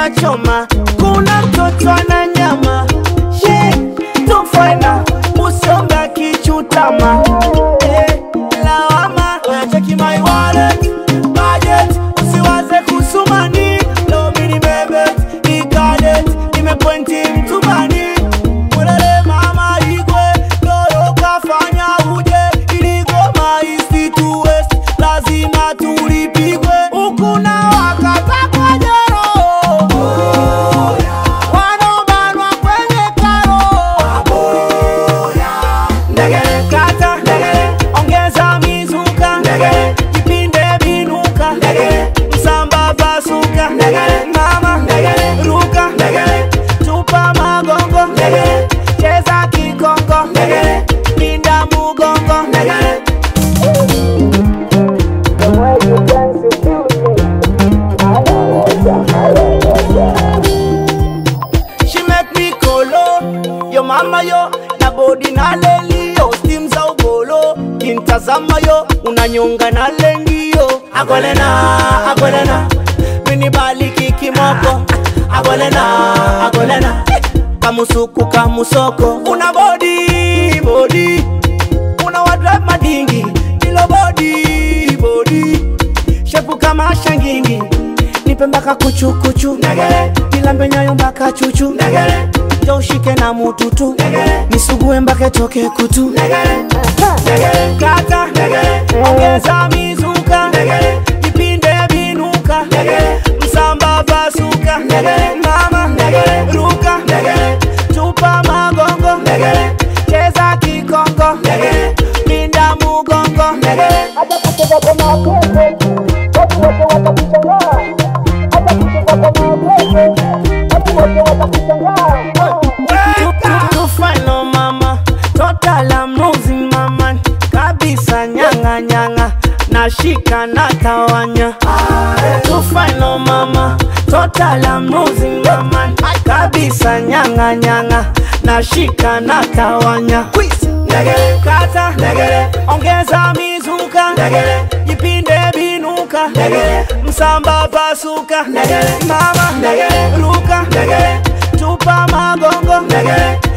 choma choma, kuna mtoto ana nyama She, tufaina usonga kichutama Eh, lawama cheki my wallet budget usiwaze kusumani lomini bebe ikadet imepointi mtumani Ulele mama igwe lolo kafanya uje iligoma east to west lazima tulipigwe ukuna wakata kwa jero wanobanwa kwenye karo ndegele kata ndegele ongeza mizuka ndegele kipinde binuka ndegele msamba pasuka ndegele mama ndegele ruka ndegele tupa magongo ndegele cheza kikongo ndegele pinda mugongo ndegele She make me kolo Yo mama yo na body na leli yo Steam za ugolo Kintazama yo unanyonga na lengi yo Agolena, agolena Mini baliki kimoko Agolena, agolena Kamusuku kamusoko Una body, body Una wadrive madingi Ilo body, body shepu kama shangingi nipe mpaka kuchukuchu nilambe nyayo mpaka chuchu jo ushike na mututu nisugue mpaka toke kutu kata ongeza mizuka vipinde vinuka msamba pasuka mama ruka tupa magongo cheza kikongo pinda mugongo hata kucheza kwa mapenzi watu wote watakushangaa, hata kucheza kwa mapenzi watu wote watakushangaa. To final mama, total I'm losing mama kabisa nyanga nyanga nashika na tawanya To final mama, total I'm losing mama kabisa nyanga nyanga nashika na tawanya Ndegele kata ndegele ongeza mizuka ndegele jipinde binuka ndegele msamba pasuka ndegele mama ndegele ruka ndegele tupa magongo ndegele